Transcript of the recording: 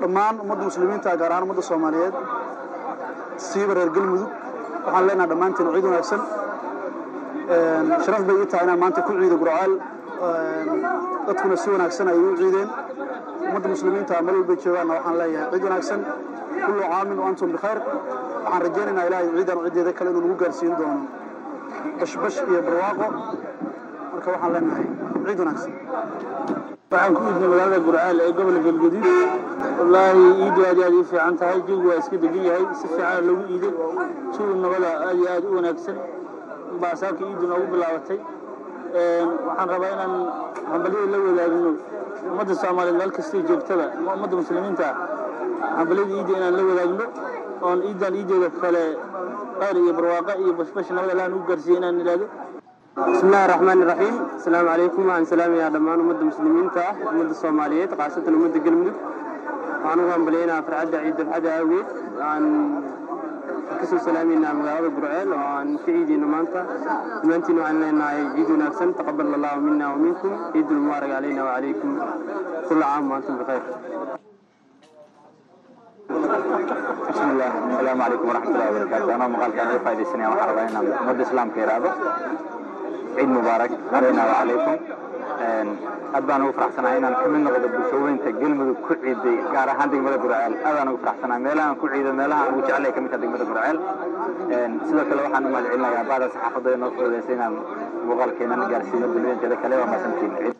dhammaan ummadda muslimiinta gaar ahaan ummadda soomaaliyeed siiba reer galmudug waxaan leenaha dhammaantiin ciid wanaagsan sharaf bay ii tahay inaan maanta ku ciido gurcaal dadkuna si wanaagsan ayay u ciideen ummadda muslimiinta meel walbay joogaanna waxaan leeyahay ciid wanaagsan kullu caamin wa antum bikhayr waxaan rajaynaynaa ilaahay ciidan ciddeeda kale inuu nagu gaarsiin doono bashbash iyo barwaaqo marka waxaan leenahay ciid wanaagsan waxaan ku iidnay magaalada gurcaal ee gobolka galguduud wallaahi iiddu aad iyo aad ii fiican tahay jawigu waa iska degan yahay si fiican loogu iiday jawi nabada aad iyo aad u wanaagsan baa saaka iiddu noogu bilaabatay waxaan rabaa inaan hambalyada la wadaagno ummadda soomaaliyeed meel kastay joogtada ummadda muslimiinta hambalyada iidda inaan la wadaagno oon iiddan iiddeeda kale khayr iyo barwaaqo iyo bashbash nabada allah nugu gaarsiiye inaan idhaahdo بسم الله الرحمن الرحيم السلام عليكم وعن سلام يا دمان أمد المسلمين تا أمد الصوماليات خاصة أمد قلمدك وعن وهم بلينا فرعد عيد الحد أويت عن كسو سلامينا مغاوة برعيل وعن في عيدي نمانتا نمانتين وعن لنا عيد نفسا تقبل الله منا ومنكم عيد المبارك علينا وعليكم كل عام وأنتم بخير بسم الله السلام عليكم ورحمة الله وبركاته أنا مقال كان فايدة السنة وحربا هنا مد إسلام كيرادو عيد مبارك علينا وعليكم aad baan ugu faraxsanahay inaan ka mid noqdo bulshooyinka galmudug ku ciiday gaar ahaan degmada gurceel aad aan ugu faraxsanahay meelahaan ku ciido meelaha ugu jeclay ka mid tahay degmada gurceel sidoo kale waxaan u mahadcelinayaa baada saxaafadda ee noo fududaysay inaan muuqaalkeenan gaarsiino bulshooyinkeeda kale waa mahadsantiin